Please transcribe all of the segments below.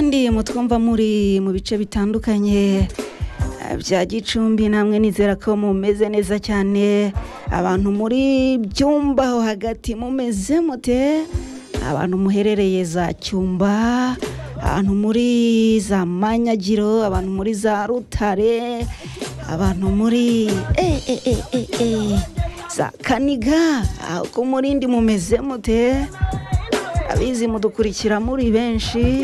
kandi mutwumva muri mu bice bitandukanye eh, bya gicumbi namwe nizera ko mumeze neza cyane abantu muri byumba aho hagati mumeze mute abantu muherereye za cyumba abantu muri za manyagiro abantu muri za rutare abantu muri eh, eh, eh, eh, eh, za kaniga aho ko murindi mumeze mute abizi mudukurikira muri benshi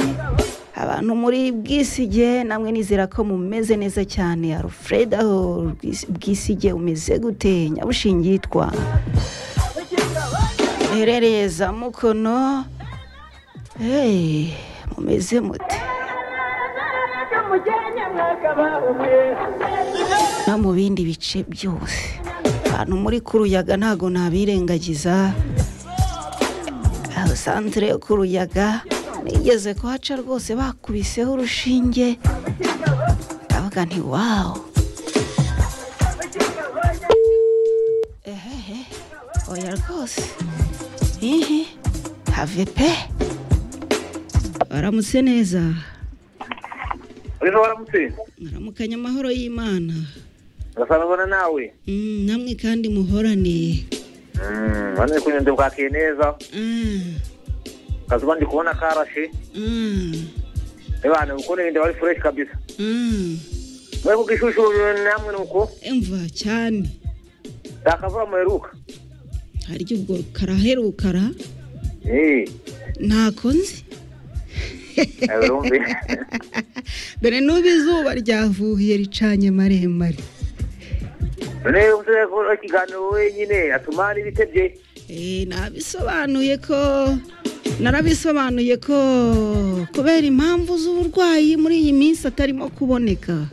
abantu muri bwisige namwe nizera ko mumeze neza cyane alfred aho Bwis- bwisige umeze gute nyabushinge yitwa muherereye za mukono hey, mumeze mute no mu bindi bice byose abantu muri kuruyaga ntago nabirengagiza aho santere yo kuruyaga nigeze kuhaca rwose bakubiseho urushinge ndavuga nti wawu ehehe oya rwose ihi have pe baramutse neza Wiza waramutse muramukanya amahoro y'imana urasababona nawe Mm, namwe kandi muhoraniye wane kunyundo bwakeye neza kazuba ndi kubona karashe ebana uko ninde wari fresh kabisa mwe kugishushu namwe nuko emva cyane dakavura muheruka hari igihe ubwo karaherukara eh ntako nzi urumve dore n'ubu izuba ryavuhiye ricanye maremare none uvuze ko ikiganiro wenyine atuma n'ibitebye Eh, nabisobanuye ko narabisobanuye ko kubera impamvu z'uburwayi muri iyi minsi atarimo kuboneka